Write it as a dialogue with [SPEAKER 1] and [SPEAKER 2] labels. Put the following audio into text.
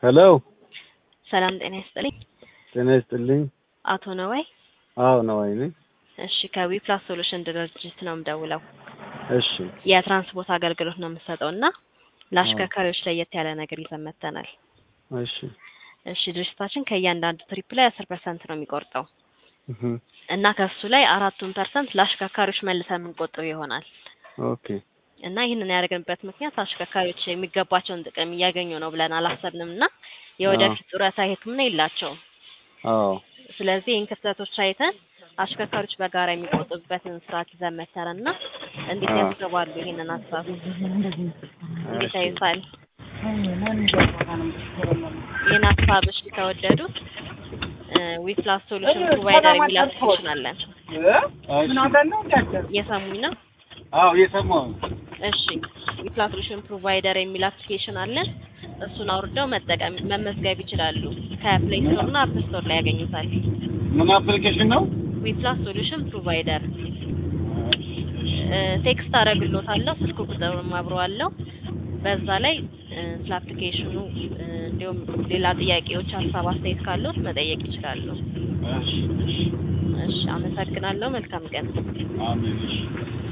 [SPEAKER 1] ሄሎ
[SPEAKER 2] ሰላም ጤና ይስጥልኝ።
[SPEAKER 1] ጤና ይስጥልኝ።
[SPEAKER 2] አቶ ነዋይ
[SPEAKER 1] አዎ ነዋይ ነኝ።
[SPEAKER 2] እሺ ከዊፕላስ ሶሉሽን ድርጅት ነው የምደውለው።
[SPEAKER 1] እሺ
[SPEAKER 2] የትራንስፖርት አገልግሎት ነው የምሰጠው እና ለአሽከርካሪዎች ለየት ያለ ነገር ይዘን መጥተናል።
[SPEAKER 1] እሺ
[SPEAKER 2] እሺ ድርጅታችን ከእያንዳንዱ ትሪፕ ላይ አስር ፐርሰንት ነው የሚቆርጠው
[SPEAKER 1] እህ
[SPEAKER 2] እና ከሱ ላይ አራቱን ፐርሰንት ለአሽከርካሪዎች መልሰን የምንቆጥብ ይሆናል
[SPEAKER 1] ኦኬ
[SPEAKER 2] እና ይህንን ያደረግንበት ምክንያት አሽከርካሪዎች የሚገባቸውን ጥቅም እያገኙ ነው ብለን አላሰብንም እና የወደፊት ጡረታ ሕክምና የላቸውም።
[SPEAKER 1] አዎ
[SPEAKER 2] ስለዚህ ይህን ክፍተቶች አይተን አሽከርካሪዎች በጋራ የሚቆጥቡበትን ስርዓት ይዘን መተን እና እንዴት
[SPEAKER 1] አዎ።
[SPEAKER 2] ያስገባሉ ይህንን ሀሳብ እንዴት
[SPEAKER 1] እሺ
[SPEAKER 2] አይሳል ይህን ሀሳብ እሺ ከወደዱት ዊፕላስ ሶሉሽን ፕሮቫይደር የሚል አፕሊኬሽን አለን። እየሰሙኝ ነው?
[SPEAKER 1] አዎ እየሰማሁ ነው።
[SPEAKER 2] እሺ ዊፕላስ ሶሉሽን ፕሮቫይደር የሚል አፕሊኬሽን አለን። እሱን አውርደው መጠቀም መመዝገብ ይችላሉ። ከፕሌይ ስቶር እና አፕ ስቶር ላይ ያገኙታል።
[SPEAKER 1] ምን አፕሊኬሽን ነው?
[SPEAKER 2] ዊፕላስ ሶሉሽን ፕሮቫይደር ቴክስት አደርግሎታለሁ። ስልክ ቁጥርም አብሮ አለው። በዛ ላይ እ፣ ስለ አፕሊኬሽኑ እ፣ እንዲሁም ሌላ ጥያቄዎች፣ ሀሳብ፣ አስተያየት ካለዎት መጠየቅ ይችላሉ።
[SPEAKER 1] እሺ
[SPEAKER 2] እሺ አመሰግናለሁ። መልካም ቀን።
[SPEAKER 1] አሜን። እሺ